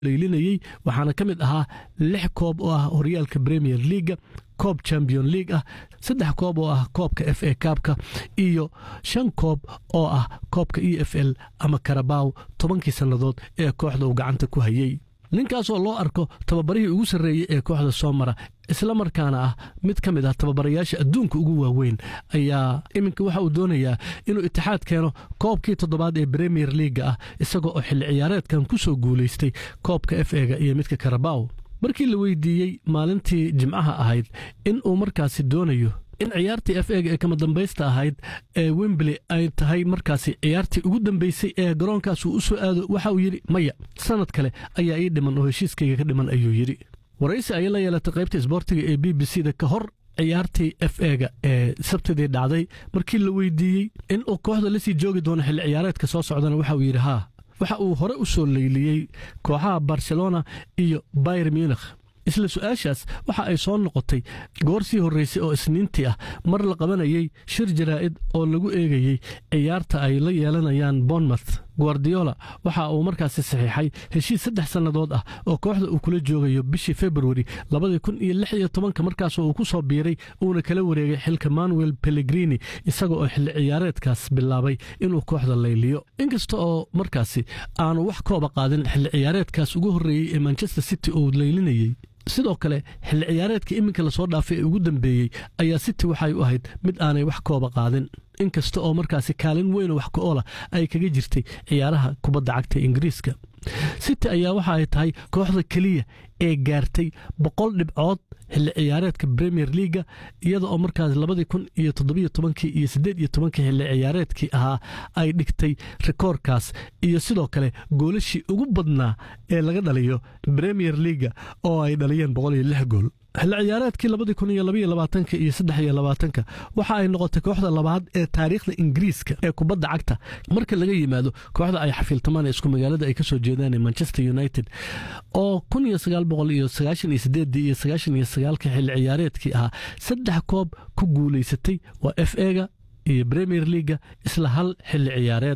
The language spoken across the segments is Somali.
leylinayey waxaana ka mid ahaa lix koob oo ah horyaalka premier leaga koob champion league ah saddex koob oo ah koobka f a kaabka iyo shan koob oo ah koobka e f l ama karabaw tobankii sannadood ee kooxda uu gacanta ku hayey ninkaasoo loo arko tababarihii ugu sarreeyey ee kooxda soo mara isla markaana ah mid ka mid ah tababarayaasha adduunka ugu waaweyn ayaa iminka waxa uu doonayaa inuu itixaad keeno koobkii toddobaad ee premier leaga ah isagoo oo xilli ciyaareedkan ku soo guulaystay koobka f ega iyo midka karabaw markii la weydiiyey maalintii jimcaha ahayd in uu markaasi doonayo in ciyaartii f ega ee kama dambaysta ahayd ee wembley ay tahay markaasi ciyaartii ugu dambeysay ee garoonkaas uu u soo aado waxa uu yidhi maya sanad kale ayaa ii dhiman oo heshiiskayga ka dhiman ayuu yidhi waraysi ayay la yeelatay qaybta isboortiga ee b b c da ka hor ciyaartii f ega ee sabtidii dhacday markii la weydiiyey in uu kooxda lasii joogi doono xilli ciyaareedka soo socdana waxa uu yidhi haa waxa uu hore u soo leyliyey kooxaha barcelona iyo bayer munikh isla su-aashaas waxa ay soo noqotay goor sii horraysay oo isniintii ah mar la qabanayey shir jaraa'id oo lagu eegayey ciyaarta ay la yeelanayaan bournemouth guardiola waxa uu markaasi saxiixay heshiis saddex sannadood ah oo kooxda uu kula joogayo bishii februari labadii kun iyo lix iyo tobanka markaasoo uu ku soo biiray uuna kala wareegay xilka manuel pellegrini isaga oo xilli ciyaareedkaas bilaabay inuu kooxda layliyo inkasta oo markaasi aanu wax kooba qaadin xilli ciyaareedkaas ugu horreeyey ee manchester city uu laylinayey sidoo kale xilli ciyaareedka iminka lasoo dhaafay ee ugu dambeeyey ayaa city waxay u ahayd mid aanay wax kooba qaadin inkasta oo markaasi kaalin weynoo wax ka-oola ay kaga jirtay ciyaaraha kubadda cagta ingiriiska city ayaa waxa ay tahay kooxda keliya ee gaartay boqol dhibcood xilli ciyaareedka premier leaga iyada oo markaas labadii kun iyo toddobiyo tobankii iyo siddeed iyo tobankii xilli ciyaareedkii ahaa ay dhigtay rikoorkaas iyo sidoo kale goolashii ugu badnaa ee laga dhaliyo premier leaga oo ay dhaliyeen boqol iyo lix gool xilli ciyaareedkii labadii kun iyo labaiyo labaatanka iyo saddex iyo labaatanka waxa ay noqotay kooxda labaad ee taariikhda ingiriiska ee kubadda cagta marka laga yimaado kooxda ay xafiiltamaan ee isku magaalada ay ka soo jeedaan ee manchester united oo kun iyo sagaal boqol iyo sagaashan iyo sideedii iyo sagaashan iyo sagaalka xilli ciyaareedkii ahaa saddex koob ku guulaysatay waa f ega iyo premier leaga isla hal xilli ciyaareed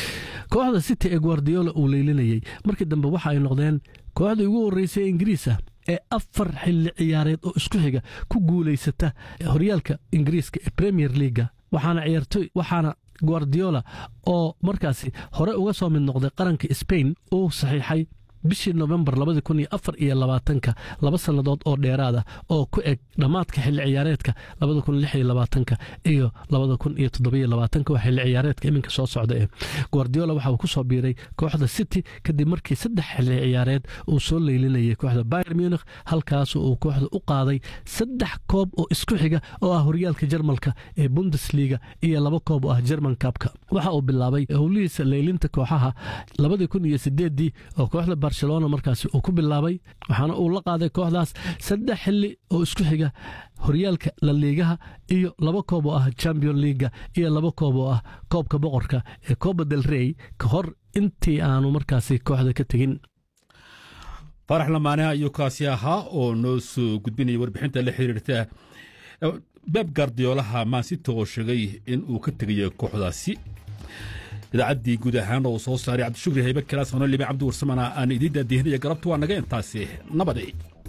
kooxda city ee guardiola uu leylinayey markii dambe waxa ay noqdeen kooxdii ugu horreysay ee ingiriis ah ee afar xilli ciyaareed oo isku xiga ku guulaysata horyaalka ingiriiska ee premier leaga waxaana ciyaartoy waxaana guardiola oo markaasi hore uga soo mid noqday qaranka spain uu saxiixay bishii novembar labadii kun iyo afar iyo labaatanka laba sannadood oo dheeraad ah oo ku eg dhammaadka xilli ciyaareedka labada kun lix iyo labaatanka iyo labada kun iyo toddobiyo labaatanka waa xilli ciyaareedka iminka soo socda ee guardiola waxa uu ku soo biiray kooxda city kadib markii saddex xilli ciyaareed uu soo leylinayay kooxda bayer munikh halkaas uu kooxda u qaaday saddex koob oo isku xiga oo ah horyaalka jarmalka ee bundesliga iyo laba koob oo ah german kabka waxa uu bilaabay howlihiisa leylinta kooxaha labadii kun iyo sideedii oo kooxda barcelona markaasi uu ku bilaabay waxaana uu la qaaday kooxdaas saddex xilli oo isku xiga horyaalka laliigaha iyo laba koob oo ah champion leaga iyo laba koob oo ah koobka boqorka ee coba del rey ka hor intii aanu markaasi kooxda ka tegin faarax lamaane ayuu kaasi ahaa oo noo soo gudbinaya warbixinta la xiriirta beb gardiyoolaha maansita oo sheegay in uu ka tegayo kooxdaasi idaacaddii guud ahaan oo soo saaray cabdishukri haybe kalaas ano libe cabdi warsamana aan idiin daadihinaya galabta waa naga intaasi nabadi